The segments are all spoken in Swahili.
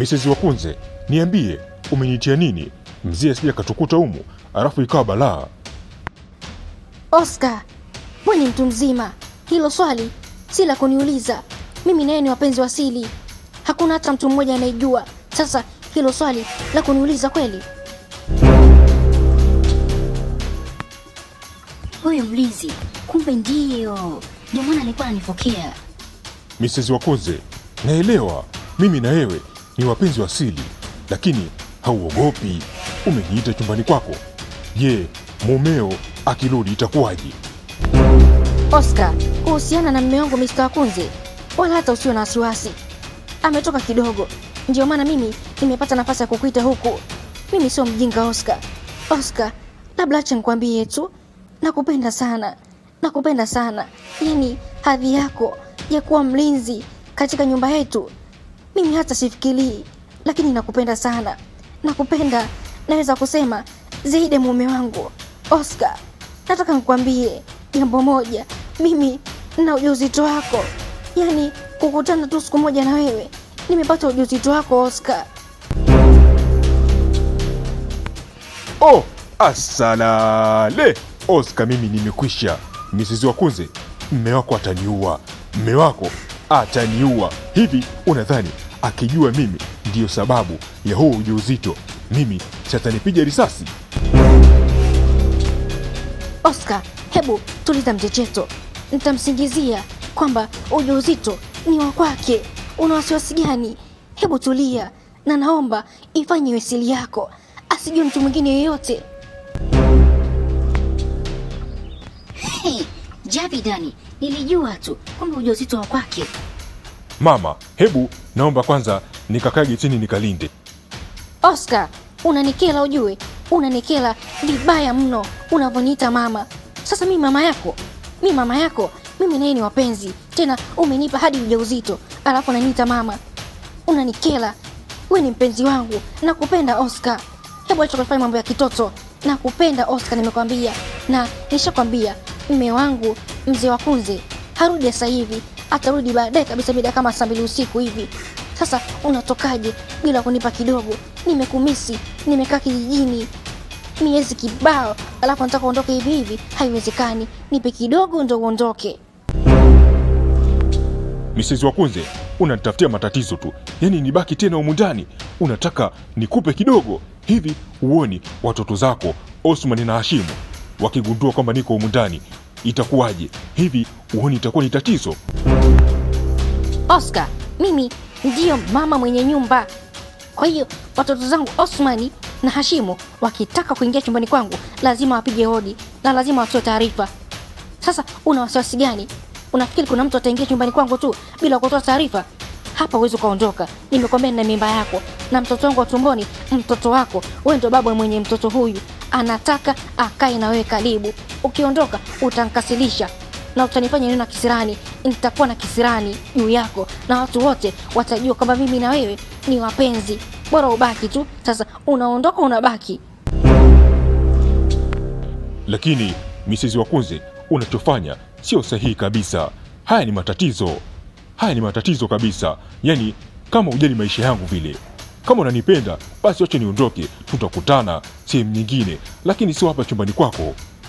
Mrs. Wakunze, niambie umenitia nini? Mzee asija katukuta humu alafu ikawa balaa. Oscar, wewe ni mtu mzima, hilo swali si la kuniuliza. Mimi naye ni wapenzi wa asili, hakuna hata mtu mmoja anayejua. Sasa hilo swali la kuniuliza kweli? Huyo mlinzi kumbe ndio ndio maana alikuwa ananipokea. Mrs. Wakunze, naelewa mimi na wewe ni wapenzi wa asili, lakini hauogopi? Umeniita chumbani kwako. Je, mumeo akirudi itakuwaje? Oscar, kuhusiana na mume wangu Mr. Wakunze, wala hata usiwe na wasiwasi. Ametoka kidogo, ndio maana mimi nimepata nafasi ya kukuita huku. Mimi sio mjinga Oscar. Oscar, labda acha nikwambie tu, nakupenda sana, nakupenda sana. Yaani hadhi yako ya kuwa mlinzi katika nyumba yetu, mimi hata sifikirii, lakini nakupenda sana, nakupenda, naweza kusema zaidi ya mume wangu. Oscar, nataka nikwambie jambo moja, mimi na ujauzito wako, yaani kukutana tu siku moja na wewe, nimepata ujauzito wako Oscar. Oh, asalale Oscar, mimi nimekwisha. Mrs. Wakunze, mme wako ataniua, mme wako ataniua. Hivi unadhani akijua mimi ndiyo sababu ya huo ujauzito, mimi satanipiga risasi? Oscar, hebu tuliza mchecheto, nitamsingizia kwamba ujauzito ni wa kwake. Una wasiwasi gani? Hebu tulia, na naomba ifanye iwe siri yako, asijue mtu mwingine yeyote. Hey, Javidani, nilijua tu kwamba ujauzito wa kwake. Mama, hebu naomba kwanza nikakage chini nikalinde. Oscar, unanikela ujue, unanikela vibaya mno unavyoniita mama. Sasa mimi mama yako, mi mama yako, mimi naye ni wapenzi, tena umenipa hadi ujauzito, alafu unaniita mama, unanikela. We ni mpenzi wangu, nakupenda Oscar. Hebu acha kufanya mambo ya kitoto, nakupenda Oscar, nimekwambia na nishakwambia mme wangu mzee wa Kunze harudi sasa hivi, atarudi baadaye kabisa, mida kama saa mbili usiku hivi. Sasa unatokaje bila kunipa kidogo? Nimekumisi, nimekaa kijijini miezi kibao, alafu nataka uondoke hivi hivi? Haiwezekani, nipe kidogo ndo uondoke. Mrs. Wakunze, unanitafutia matatizo tu, yaani nibaki tena humu ndani. Unataka nikupe kidogo hivi? Huoni watoto zako Osman na Hashimu wakigundua kwamba niko humu ndani itakuwaje? Hivi huoni itakuwa ni tatizo? Oscar, mimi ndiyo mama mwenye nyumba. Kwa hiyo watoto zangu Osmani na Hashimu wakitaka kuingia chumbani kwangu lazima wapige hodi na lazima watoe taarifa. Sasa una wasiwasi gani? Unafikiri kuna mtu ataingia chumbani kwangu tu bila kutoa taarifa? Hapa huwezi ukaondoka. Nimekwambia nina mimba yako na mtoto wangu wa tumboni, mtoto wako. Wewe ndo baba mwenye mtoto huyu, anataka akae na wewe karibu. Ukiondoka utankasilisha na utanifanya niwe na kisirani. Nitakuwa na kisirani juu yako na watu wote watajua kwamba mimi na wewe ni wapenzi. Bora ubaki tu. Sasa unaondoka, unabaki. Lakini Mrs. Wakunze, unachofanya sio sahihi kabisa. Haya ni matatizo, haya ni matatizo kabisa. Yaani kama ujali maisha yangu vile. Kama unanipenda basi wache niondoke, tutakutana sehemu nyingine, lakini sio hapa chumbani kwako.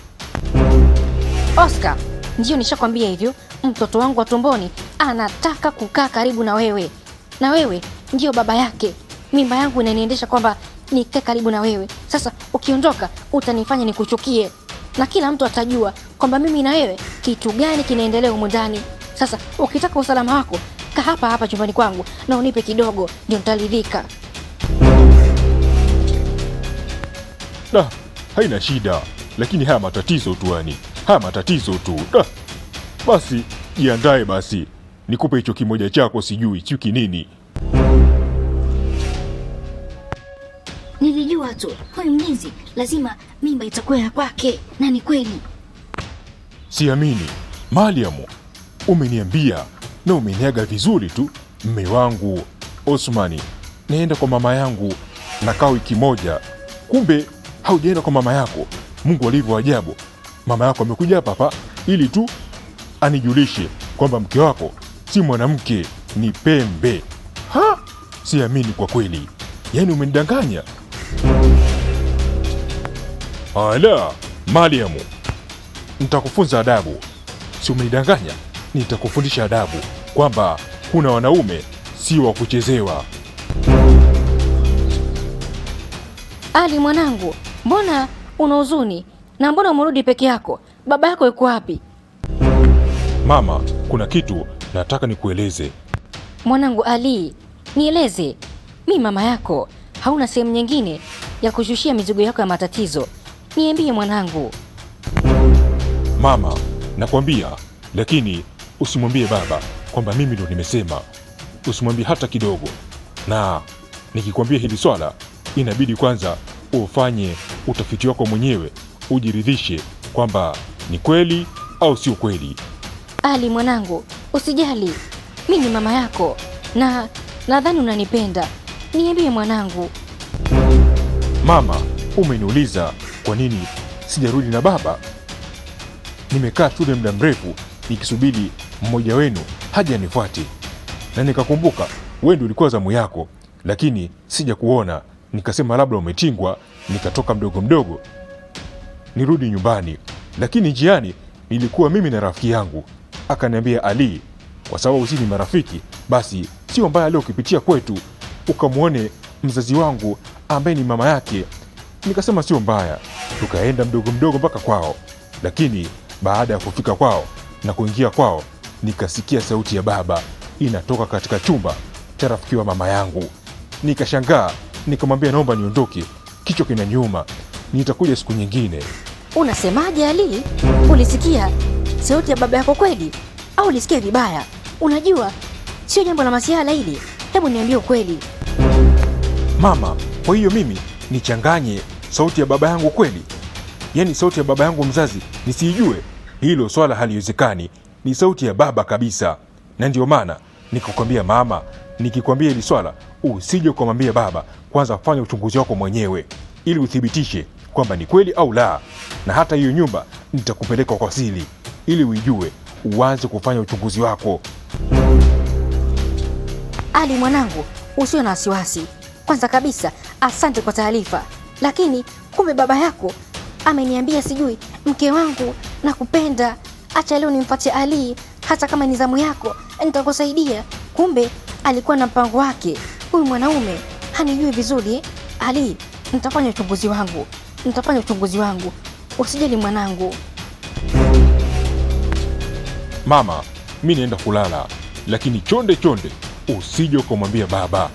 Oscar, ndio nishakwambia hivyo. Mtoto wangu wa tumboni anataka kukaa karibu na wewe, na wewe ndio baba yake. Mimba yangu inaniendesha kwamba nikae karibu na wewe. Sasa ukiondoka, utanifanya nikuchukie, na kila mtu atajua kwamba mimi na wewe kitu gani kinaendelea humu ndani. Sasa ukitaka usalama wako, kaa hapa hapa chumbani kwangu na unipe kidogo, ndio nitaridhika. Da, haina shida, lakini haya matatizo tu, yani haya matatizo tu. Da, basi jiandae basi, nikupe hicho kimoja chako, sijui chuki nini. Nilijua tu huyu mlinzi lazima mimba itakuwa ya kwake, na ni kweli. Siamini Mariamu, umeniambia na umeniaga vizuri tu. Mme wangu Osmani, naenda kwa mama yangu, nakaa wiki moja, kumbe haujaenda kwa mama yako. Mungu alivyo ajabu, mama yako amekuja hapa hapa ili tu anijulishe kwamba mke wako si mwanamke, ni pembe. Ha, siamini kwa kweli, yaani umenidanganya. Ala, Mariamu, nitakufunza adabu. Si umenidanganya? Nitakufundisha adabu kwamba kuna wanaume si wa kuchezewa. Ali mwanangu, mbona una huzuni na mbona umerudi peke yako? Baba yako yuko wapi? Mama, kuna kitu nataka nikueleze. Mwanangu Ali, nieleze. Mi mama yako, hauna sehemu nyingine ya kushushia mizigo yako ya matatizo? Niambie mwanangu. Mama, nakwambia, lakini usimwambie baba kwamba mimi ndo nimesema. Usimwambie hata kidogo, na nikikwambia hili swala, inabidi kwanza ufanye utafiti wako mwenyewe, ujiridhishe kwamba ni kweli au sio kweli. Ali mwanangu, usijali, mi ni mama yako na nadhani unanipenda. Niambie mwanangu. Mama, umeniuliza kwa nini sijarudi na baba. Nimekaa shule muda mrefu nikisubiri mmoja wenu haja anifuate, na nikakumbuka wewe ndio ulikuwa zamu yako, lakini sija kuona, nikasema labda umetingwa, nikatoka mdogo mdogo nirudi nyumbani, lakini njiani nilikuwa mimi na rafiki yangu, akaniambia Ali, kwa sababu sisi ni marafiki, basi sio mbaya leo ukipitia kwetu ukamwone mzazi wangu ambaye ni mama yake. Nikasema sio mbaya, tukaenda mdogo mdogo mpaka kwao, lakini baada ya kufika kwao na kuingia kwao, nikasikia sauti ya baba inatoka katika chumba cha rafiki wa mama yangu. Nikashangaa, nikamwambia naomba niondoke, kichwa kinaniuma, nitakuja siku nyingine. Unasemaje Ali? Ulisikia sauti ya baba yako kweli au ulisikia vibaya? Unajua sio jambo la masiala hili, hebu niambie ukweli. Mama, kwa hiyo mimi nichanganye sauti ya baba yangu kweli? Yaani sauti ya baba yangu mzazi nisiijue? Hilo swala haliwezekani, ni sauti ya baba kabisa. Na ndio maana nikakwambia mama, nikikwambia hili swala usije ukamwambia baba, kwanza fanya uchunguzi wako mwenyewe ili uthibitishe kwamba ni kweli au la, na hata hiyo nyumba nitakupeleka kwa siri ili uijue, uanze kufanya uchunguzi wako. Ali mwanangu, usiwe na wasiwasi. Kwanza kabisa, asante kwa taarifa, lakini kumbe baba yako ameniambia sijui, mke wangu nakupenda, acha leo nimfuate Ali, hata kama ni zamu yako nitakusaidia. Kumbe alikuwa na mpango wake. Huyu mwanaume hanijui vizuri eh? Ali, nitafanya uchunguzi wangu, nitafanya uchunguzi wangu, usijali mwanangu. Mama, mi naenda kulala, lakini chonde chonde usije ukamwambia baba.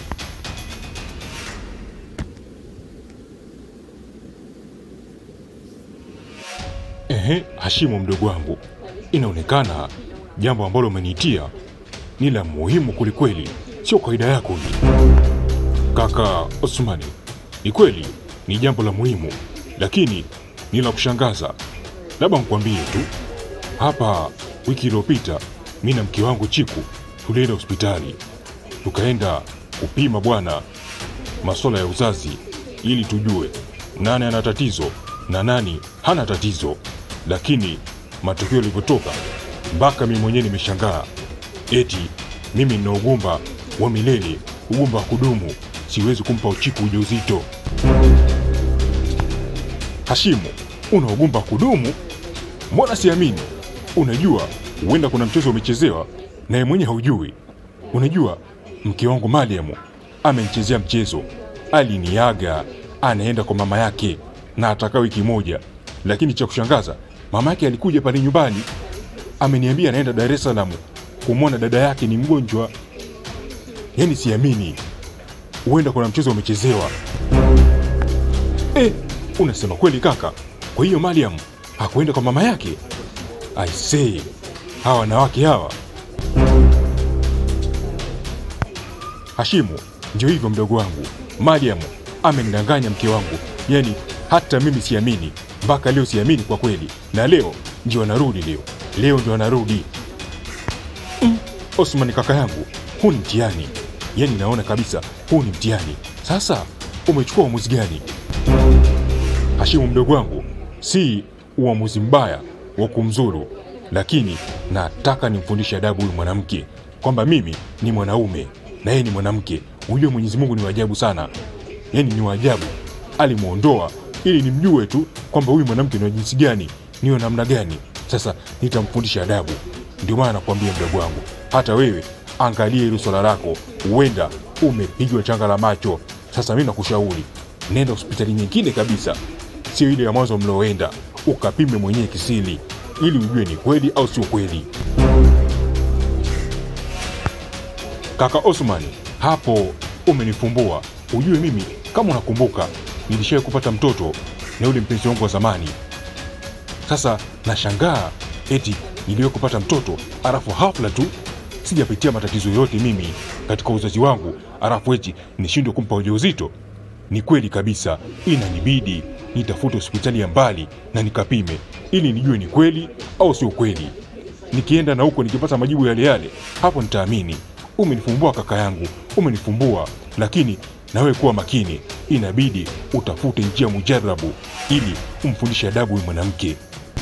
Ehe, Hashimu mdogo wangu, inaonekana jambo ambalo umeniitia ni la muhimu kwelikweli, sio kawaida yako hii. Kaka Osmani, ni kweli ni jambo la muhimu, lakini ni la kushangaza. Labda mkwambie tu hapa wiki iliyopita mi na mke wangu Chiku tulienda hospitali tukaenda kupima bwana masuala ya uzazi ili tujue nani ana tatizo na nani hana tatizo, lakini matokeo yalivyotoka mpaka mimi mwenyewe nimeshangaa, eti mimi nina ugumba wa milele, ugumba wa kudumu, siwezi kumpa Uchiku ujauzito. Hashimu, una ugumba wa kudumu? Mbona siamini? Unajua, huenda kuna mchezo umechezewa naye mwenye haujui. Unajua, mke wangu Mariamu amenichezea mchezo, aliniaga anaenda kwa mama yake na atakaa wiki moja, lakini cha kushangaza mama yake alikuja pale nyumbani, ameniambia anaenda Dar es Salaam kumwona dada yake ni mgonjwa. Yaani siamini, huenda kuna mchezo umechezewa. Eh, unasema kweli kaka? Kwa hiyo Mariam hakuenda kwa mama yake? I say, hawa wanawake hawa. Hashimu, ndio hivyo mdogo wangu. Mariam amenidanganya mke wangu, yaani hata mimi siamini, mpaka leo siamini kwa kweli, na leo ndio anarudi, leo leo ndio anarudi. Mm, Osman kaka yangu, huu ni mtihani, yaani naona kabisa huu ni mtihani. Sasa umechukua uamuzi gani? Hashimu mdogo wangu, si uamuzi mbaya wa kumzuru, lakini nataka nimfundishe adabu huyu mwanamke kwamba mimi ni mwanaume na yeye ni mwanamke. ujue Mwenyezi Mungu ni waajabu sana, yaani ni waajabu. Alimwondoa ili nimjue tu kwamba huyu mwanamke ni wa jinsi gani, ni wa namna gani. Sasa nitamfundisha adabu. Ndio maana nakwambia mdogo wangu, hata wewe angalia hilo swala lako, huenda umepigwa changa la macho. Sasa mimi nakushauri nenda hospitali nyingine kabisa, sio ile ya mwanzo mlioenda, ukapime mwenyewe kisiri, ili ujue ni kweli au sio kweli. Kaka Osman, hapo umenifumbua. Ujue mimi kama unakumbuka, nilishawahi kupata mtoto na yule mpenzi wangu wa zamani. Sasa nashangaa eti niliwahi kupata mtoto alafu hafla tu sijapitia matatizo yote mimi katika uzazi wangu, alafu eti nishindwe kumpa ujauzito. Ni kweli kabisa, inanibidi nitafute hospitali ya mbali na nikapime ili nijue ni kweli au sio kweli. Nikienda na huko nikipata majibu yale yale, hapo nitaamini. Umenifumbua kaka yangu, umenifumbua, lakini nawe kuwa makini, inabidi utafute njia mujarabu ili umfundishe adabu huyu mwanamke.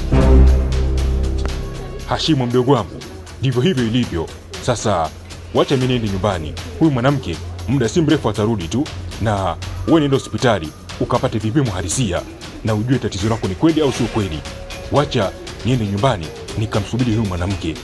Hashimu mdogo wangu, ndivyo hivyo ilivyo. Sasa wacha mimi niende nyumbani, huyu mwanamke muda si mrefu atarudi tu, na wewe nenda hospitali ukapate vipimo halisia na ujue tatizo lako ni kweli au sio kweli. Wacha niende nyumbani nikamsubiri huyu mwanamke.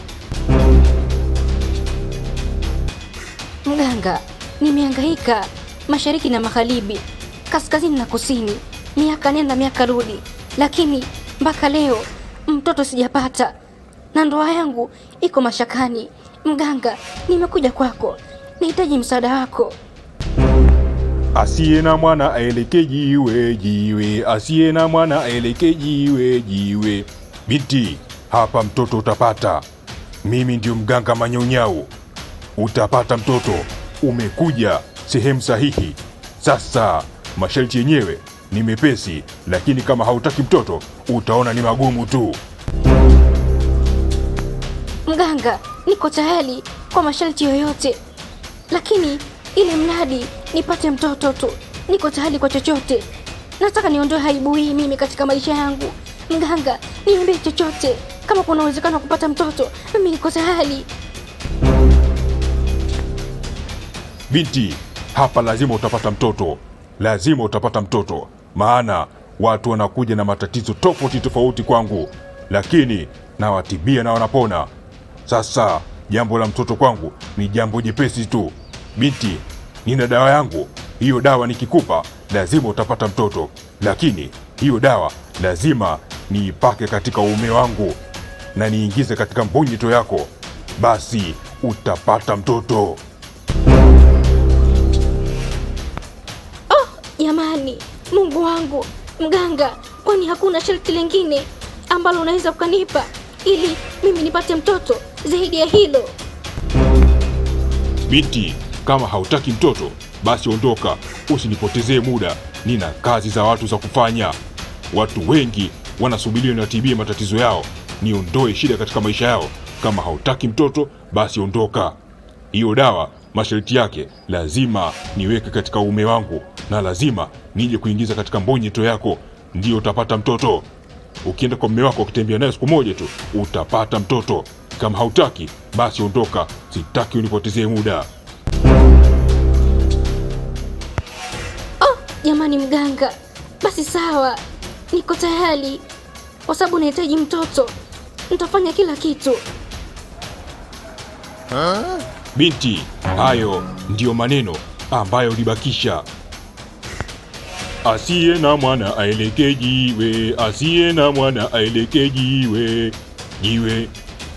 Mganga, nimehangaika mashariki na magharibi, kaskazini na kusini, miaka nenda miaka rudi, lakini mpaka leo mtoto sijapata na ndoa yangu iko mashakani. Mganga, nimekuja kwako, nahitaji msaada wako. Asiye na mwana aeleke jiwe jiwe, asiye na mwana aeleke jiwe jiwe. Binti, hapa mtoto utapata. Mimi ndio mganga Manyaunyau, utapata mtoto. Umekuja sehemu sahihi. Sasa masharti yenyewe ni mepesi, lakini kama hautaki mtoto utaona ni magumu tu. Mganga, niko tayari kwa masharti yoyote, lakini ili mradi nipate mtoto tu. Niko tayari kwa chochote. Nataka niondoe aibu hii mimi katika maisha yangu. Mganga, niambie chochote, kama kuna uwezekano wa kupata mtoto, mimi niko tayari. Binti, hapa lazima utapata mtoto, lazima utapata mtoto, maana watu wanakuja na matatizo tofauti tofauti kwangu, lakini nawatibia na wanapona. Sasa jambo la mtoto kwangu ni jambo jepesi tu. Binti, nina dawa yangu. Hiyo dawa nikikupa lazima utapata mtoto, lakini hiyo dawa lazima niipake katika uume wangu na niingize katika mbonyito yako, basi utapata mtoto. Jamani, Mungu wangu, mganga, kwani hakuna sharti lingine ambalo unaweza ukanipa ili mimi nipate mtoto zaidi ya hilo? Binti, kama hautaki mtoto basi ondoka, usinipotezee muda. Nina kazi za watu za kufanya. Watu wengi wanasubiria niwatibie matatizo yao, niondoe shida katika maisha yao. Kama hautaki mtoto basi ondoka. Hiyo dawa masharti yake lazima niweke katika uume wangu na lazima nije kuingiza katika mbonyeto yako, ndio utapata mtoto. Ukienda kwa mume wako ukitembea naye siku moja tu utapata mtoto. Kama hautaki basi ondoka, sitaki unipotezee muda. Jamani mganga, basi sawa, niko tayari kwa sababu nahitaji mtoto. Nitafanya kila kitu. Binti, hayo ndiyo maneno ambayo ulibakisha. Asiye na mwana aeleke jiwe, asiye na mwana aeleke jiwe, jiwe.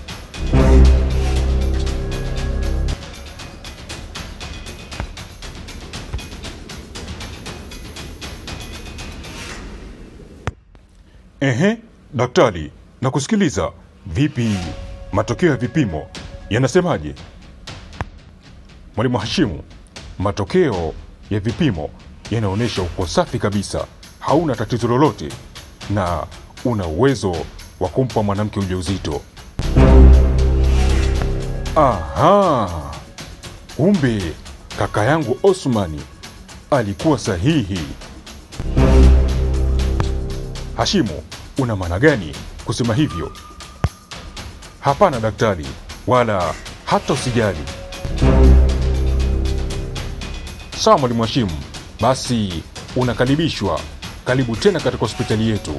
Ehe, daktari, nakusikiliza. Vipi, matokeo ya vipimo yanasemaje? Mwalimu Hashimu, matokeo ya vipimo yanaonyesha uko safi kabisa, hauna tatizo lolote na una uwezo wa kumpa mwanamke ujauzito. Aha, kumbe kaka yangu Osmani alikuwa sahihi. Hashimu, una maana gani kusema hivyo? Hapana daktari, wala hata usijali. Sawa mwalimu Hashimu, basi unakaribishwa. Karibu tena katika hospitali yetu.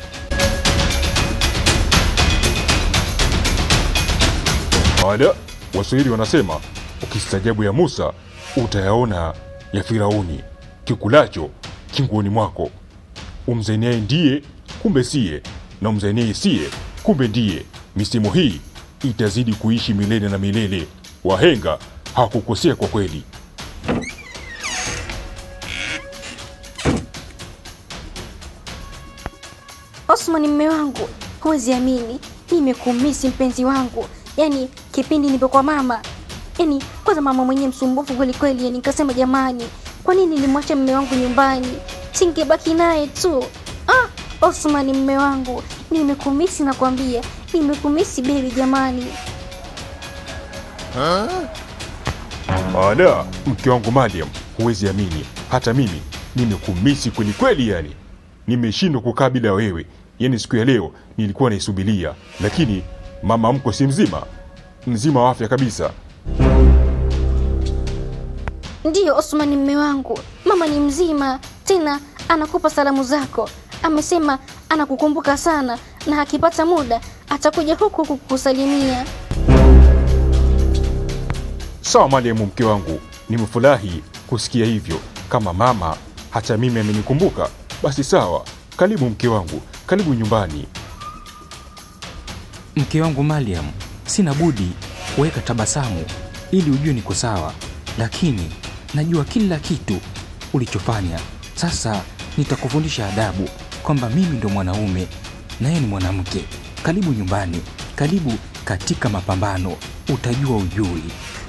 Ada, Waswahili wanasema ukistajabu ya Musa utayaona ya Firauni, kikulacho kinguoni mwako. Umzaniaye ndiye kumbe siye, na umzaniaye siye kumbe ndiye. Misemo hii itazidi kuishi milele na milele. Wahenga hawakukosea kwa kweli. Osman, mme wangu, huwezi amini, nimekumisi mpenzi wangu. Yaani kipindi nipo kwa mama, yaani kwanza mama mwenyewe msumbufu kweli kweli, yani nikasema jamani, kwa nini nilimwacha mme wangu nyumbani? Singebaki naye tu. Ah, Osman mme wangu, nimekumisi nakwambia, nimekumisi bebi jamani. Ada, mke wangu Mariam, huwezi amini, hata mimi nimekumisi kweli kweli, yani nimeshindwa kukaa bila wewe. Yani siku ya leo nilikuwa naisubiria, lakini mama mko si mzima, mzima wa afya kabisa. Ndiyo Osman mme wangu, mama ni mzima, tena anakupa salamu zako. Amesema anakukumbuka sana na akipata muda atakuja huku kukusalimia. Sawa Mariam, mke wangu, nimefurahi kusikia hivyo. Kama mama hata mimi amenikumbuka, basi sawa. Karibu mke wangu, karibu nyumbani. Mke wangu Mariam, sina budi kuweka tabasamu ili ujue niko sawa, lakini najua kila kitu ulichofanya. Sasa nitakufundisha adabu kwamba mimi ndo mwanaume na yeye ni mwanamke. Karibu nyumbani, karibu katika mapambano, utajua ujui.